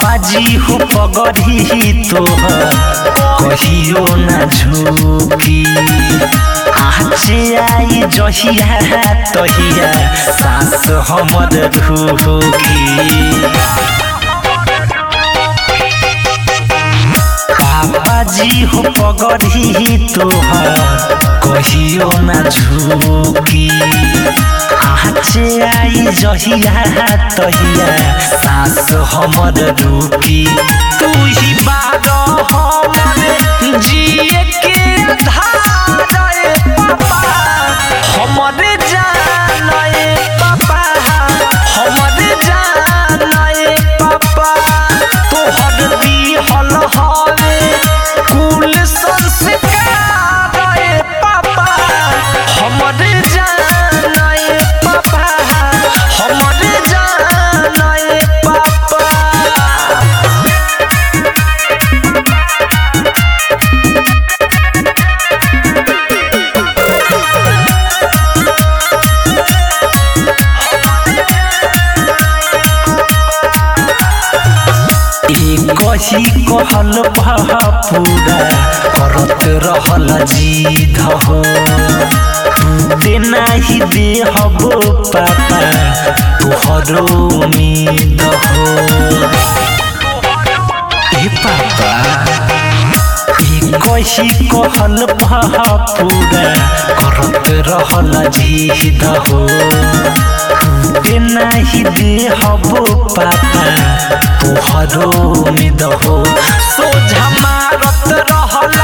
पापाजी हो पगड़ी तोहर कहियो ना झुकी आचे आई जहिया तहिया सास हमर रुकी पापाजी हो पगड़ी तोहर कहियो ना झुकी आचे आई जहिया तहिया सास हमर रुकी तू ही बार हमर जिए के आधार ए पापा हमर जान ए पापा हमर जान ए पापा तोहर दिहल हवे कुल संस्कार ए पापा हमर जान ए पापा हमर जान ए पापा कही कहल पूरा करत रहल जीध हो टूटे नाही दे हबो पापा तुहरो उम्मीद हो ए पापा ई कही कहल पूरा करत रहल जीध हो टूटे नाही दे हबो पापा तुहरो उम्मीद हो सोझा मारत रहल